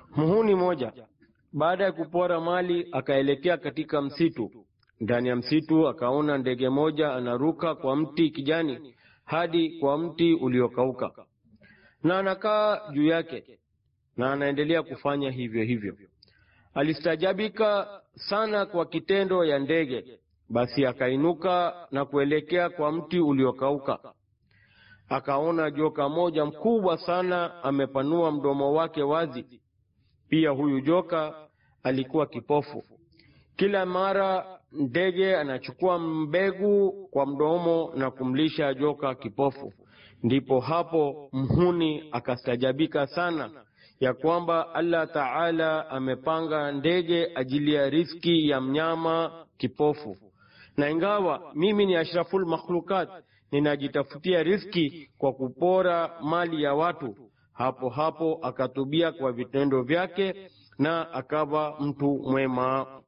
Muhuni moja baada ya kupora mali akaelekea katika msitu. Ndani ya msitu akaona ndege moja anaruka kwa mti kijani hadi kwa mti uliokauka, na anakaa juu yake, na anaendelea kufanya hivyo hivyo. Alistajabika sana kwa kitendo ya ndege, basi akainuka na kuelekea kwa mti uliokauka. Akaona joka moja mkubwa sana amepanua mdomo wake wazi. Pia huyu joka alikuwa kipofu. Kila mara ndege anachukua mbegu kwa mdomo na kumlisha joka kipofu. Ndipo hapo mhuni akastajabika sana ya kwamba Allah Taala amepanga ndege ajili ya riski ya mnyama kipofu, na ingawa mimi ni ashraful makhlukat, ninajitafutia riski kwa kupora mali ya watu. Hapo hapo akatubia kwa vitendo vyake na akawa mtu mwema.